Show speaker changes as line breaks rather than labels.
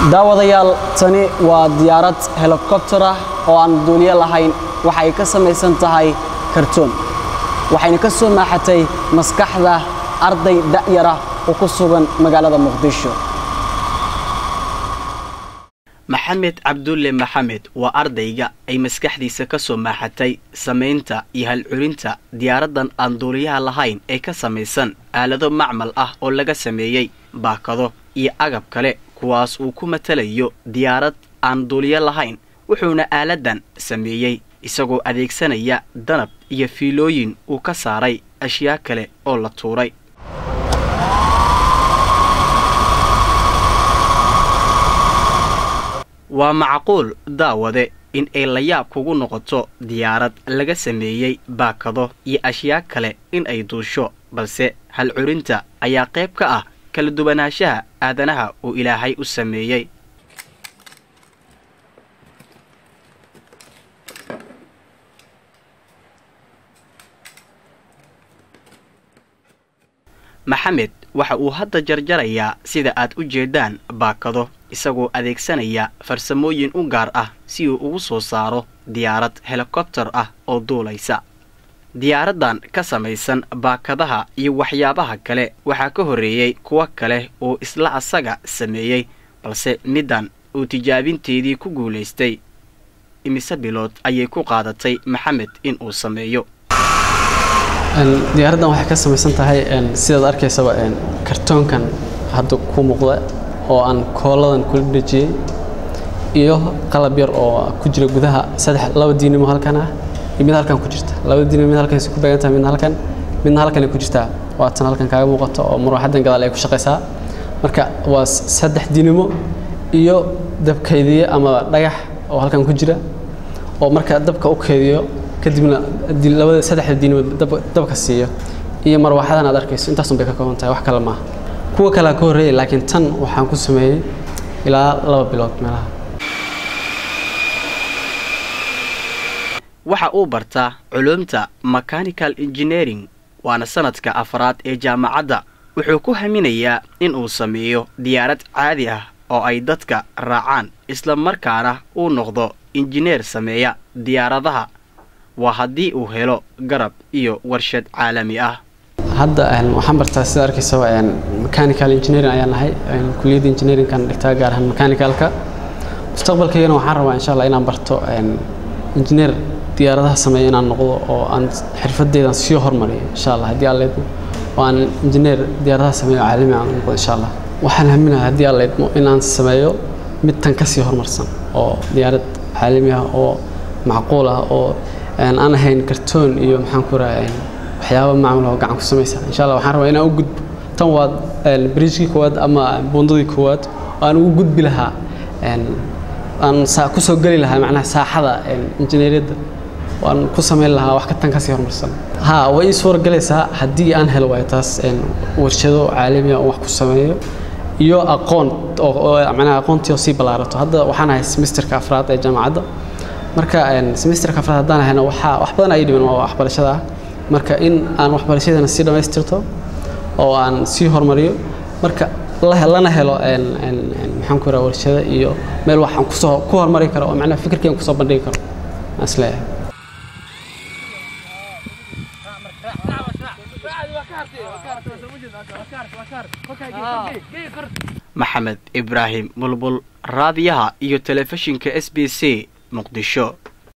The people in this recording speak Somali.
daawadayaal tani waa diyaarad helikobtar ah oo aan duuliyo lahayn waxa ay ka samaysan tahay kartoon waxayna ka soo maaxatay maskaxda arday da'yara oo ku sugan magaalada muqdisho
maxamed cabdulle maxamed waa ardayga ay maskaxdiisa ka soo maaxatay samaynta iyo halculinta diyaaraddan aan duuliyaha lahayn ee ka samaysan aalado macmal ah oo laga sameeyey baakado iyo agab kale kuwaas uu ku matalayo diyaarad aan duuliyo lahayn wuxuuna aaladdan sameeyey isagoo adeegsanaya danab iyo fiilooyin uu ka saaray ashyaa kale oo la tuuray waa macquul daawade in ay layaab kugu noqoto diyaarad laga sameeyey baakado iyo ashyaa kale in ay duusho balse halcurinta ayaa qayb ka ah kala duwanaanshaha aadanaha uu ilaahay u sameeyey maxamed waxa uu hadda jarjarayaa sida aad u jeedaan baakado isagoo adeegsanaya farsamooyin u gaar ah si uu ugu soo saaro diyaarad helikobtar ah oo duulaysa diyaaraddan ka samaysan baakadaha iyo waxyaabaha kale waxaa ka horreeyey kuwo kale oo isla asaga sameeyey balse middan uu tijaabinteedii ku guulaystay imise bilood ayay ku qaadatay maxamed in uu sameeyo
diyaaraddan waxay ka samaysan tahay sidaad arkaysaba kartoonkan hadda ku muuqda oo aan kooladan kula dhejiyey iyo qalab yar oo ku jira gudaha saddex laba diinimo halkan ah iyo mid halkan ku jirta labada diinimo mid halkan ku beegan tahay midna halkan midna halkan ku jirtaa waatan halkan kaaga muuqato oo marwaxadan gadaal ay ku shaqaysaa marka waa saddex diinimo iyo dab kaydiye ama dhagax oo halkan ku jira oo marka dabka u kaydiyo kadibna labada saddexda diinimo dabka siiyo iyo marwaxadan aad arkayso intaasun bay ka kooban tahay wax kale maaha kuwa kalea ka horreeyay laakiin tan waxaan ku sameeyey ilaa laba bilood meelaha
waxa uu bartaa culumta mechanical engineering waana sanadka afraad ee jaamacadda wuxuu ku haminayaa in uu sameeyo diyaarad caadi ah oo ay dadka raacaan isla markaana uu noqdo injineer sameeya diyaaradaha waa haddii uu helo garab iyo warshad caalami ah
hadda waxaan bartaa sida arkaysaba mechanical engineering ayaan nahay kuliyadda engineeringkan dhigtaa gaar ahaan mechanicalka mustaqbalkaygana waxaan rabaa insha allah inaan barto engineer diyaaradaha sameeya inaan noqdo oo aan xirfadeydan sii hormariyo insha allah haddii alla idmo oo aan engineer diyaaradaha sameeyo caalami aan noqdo insha allah waxaan haminaha haddii alla idmo inaan sameeyo mid tan kasii horumarsan oo diyaarad caalami ah oo macquul ah oo aan ahayn kartoon iyo maxaan ku raha waxyaaba macmul oo gacan ku samaysa insha allah waxaan rabaa inaan u gudbo tan waa bridgekii koowaad ama buundadii koowaad oo aan ugu gudbi lahaa aan kusoo geli lahaa macnaha saaxada injineeriyadda waan ku samayn lahaa wax ka tan kasii horumarsan ha way ii suura galaysaa haddii aan helo waayo taas warshado caalami ah oo wax ku sameeyo iyo aqoon oo macnaha aqoontii oo sii ballaarato hadda waxaan ahay semesterka afraad ee jaamacadda marka semesterka afraad haddaan ahayna waxaa wax badan ay dhiman waa waxbarashada ah marka in aan waxbarashadana sii dhammaystirto oo aan sii horumariyo marka lana helo maxaan ku raha warshado iyo meel waxaan kusoo ku horumari karo oo macnaha fikirkeen kusoo bandhigi karo aan isleeyahay
maxamed ibraahim bulbul raadiyaha iyo telefishinka s b c muqdisho